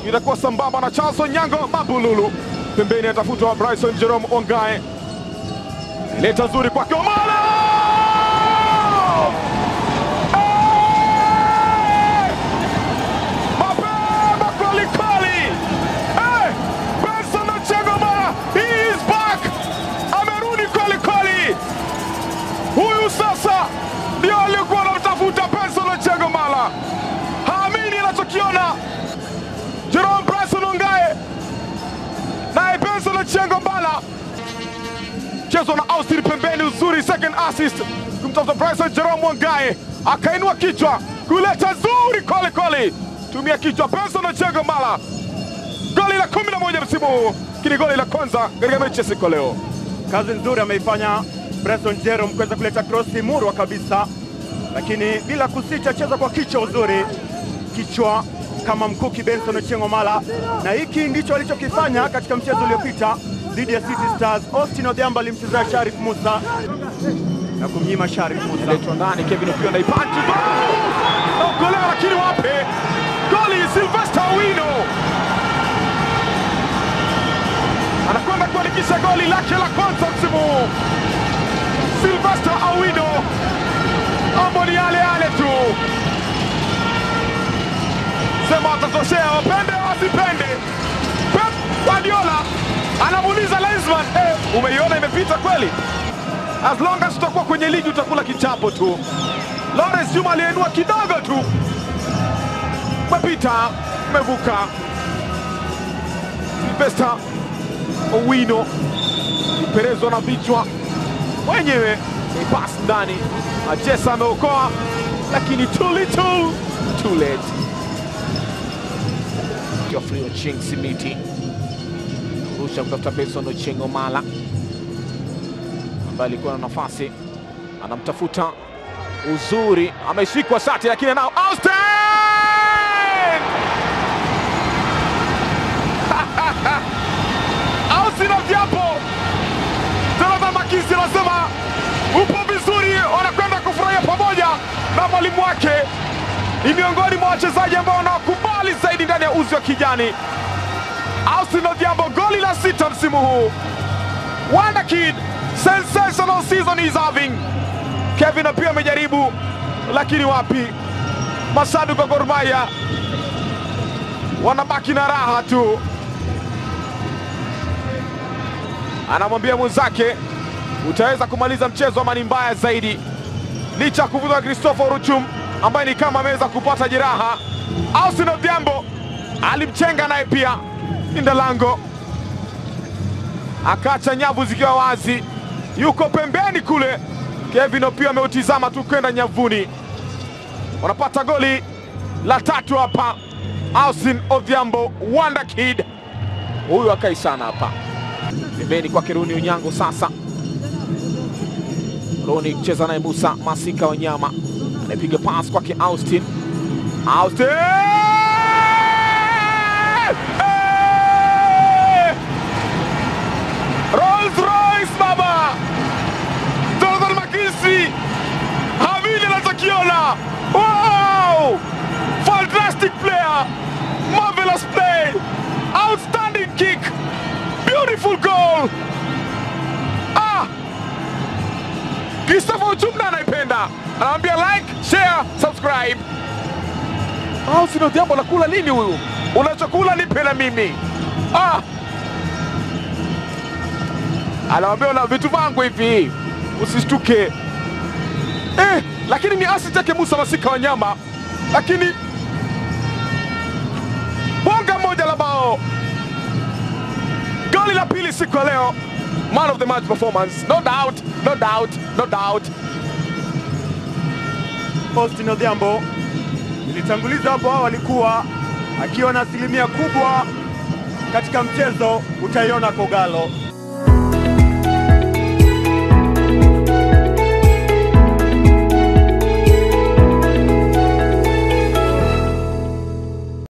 itakuwa sambamba na Charles Onyango Mabululu. Pembeni atafutwa Bryson Jerome Ongae, leta nzuri kwake Omala Eh! mapema kwelikweli. Eh! Benson Ochieng' Omala, he is back, amerudi kwelikweli. Huyu sasa ndio aliyekuwa anamtafuta Benson Ochieng' Omala, haamini anachokiona. Jerome Bryson Ongae naye Benson Ochieng' Omala mchezo na Austin pembeni, uzuri second assist kumtafuta Bryson Jerome Wangae, akainua kichwa kuleta zuri kweli kweli, tumia kichwa Benson Ochieng' Omala, goli la 11 msimu huu, kini goli la kwanza katika mechi ya siku ya leo. Kazi nzuri ameifanya Bryson Jerome kuweza kuleta krosi murwa kabisa, lakini bila kusita, cheza kwa kichwa uzuri, kichwa kama mkuki Benson Ochieng' Omala, na hiki ndicho alichokifanya katika mchezo uliopita dhidi ya City Stars. Austin Odhiambo alimchezea Sharif Musa na kumnyima Sharif Musa. letwa ndani, Kevin Opiyo naipanti naokolewa, lakini wape goli. Silvester Owino anakwenda kuandikisha goli lake la kwanza msimu huu. Silvester Owino, mambo ni yale yale tu, sema watatoshea, wapende wasipende. Pep Guardiola anamuuliza Linesman, eh, umeiona imepita kweli? As long as utakuwa kwenye ligi utakula kichapo tu. Lawrence Juma aliyenua kidogo tu, umepita, umevuka. Silvester Owino iperezwa na vichwa mwenyewe, ni pass ndani. Achesa ameokoa, lakini too little too late. Geoffrey Ochieng Simiti rusha kutafuta Benson Ochieng' Omala ambaye alikuwa na nafasi, anamtafuta uzuri, ameshikwa shati, lakini nao Austin Austin Odhiambo, Jonathan Makisi anasema upo vizuri, wanakwenda kufurahia pamoja na mwalimu wake. Ni miongoni mwa wachezaji ambao wanawakubali zaidi ndani ya uzi wa kijani. Austin Odhiambo, goli la sita msimu huu. Wonder Kid, sensational season he's having. Kevin pia amejaribu, lakini wapi, mashabiki wa Gor Mahia wanabaki na raha tu. Anamwambia mwenzake utaweza kumaliza mchezo ama ni mbaya zaidi, licha ya kuvutwa Christopher Ruchum ambaye ni kama ameweza kupata jeraha. Austin Odhiambo alimchenga naye pia linda lango akaacha nyavu zikiwa wazi, yuko pembeni kule. Kevin Opio ameutizama tu kwenda nyavuni. Wanapata goli la tatu hapa. Austin Odhiambo, Wonder Kid huyu akai sana hapa pembeni kwake Runi Unyango. Sasa Runi cheza naye Musa Masika Wanyama anapiga pas kwake Austin. Austin Eh! Rolls Royce baba, Jonathan Makisi havili anachokiona. Wow! Fantastic player, marvelous play, outstanding kick, beautiful goal. Ah! Christopher Uchumna anaipenda, anamwambia like, share, subscribe. Austin Odhiambo anakula nini huyu? Unachokula nipe na mimi. Ah! Anamwambia una vitu vangu hivi, usishtuke. Eh, lakini ni asi chake Musa Masika Wanyama, lakini bonga moja la bao, goli la pili siku ya leo, man of the match performance, no doubt, no doubt, no doubt. Austin Odhiambo ilitanguliza hapo awali kuwa akiwa na asilimia kubwa katika mchezo, utaiona Kogalo